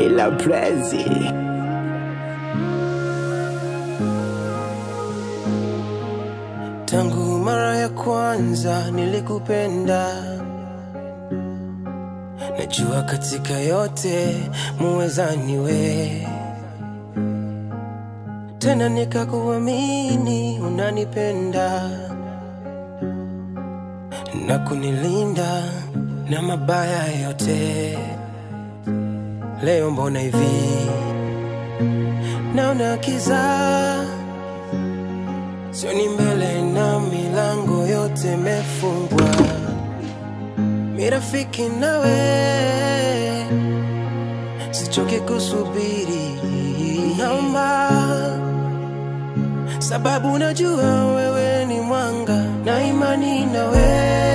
Ila Prezi Tangu mara ya kwanza nilikupenda, najua katika yote muweza niwe tena, nikakuamini unanipenda na kunilinda na mabaya yote. Leo mbona hivi naona kiza Sioni mbele na milango yote mefungwa, mirafiki nawe sichoke kusubiri, naomba sababu najua wewe ni mwanga na imani nawe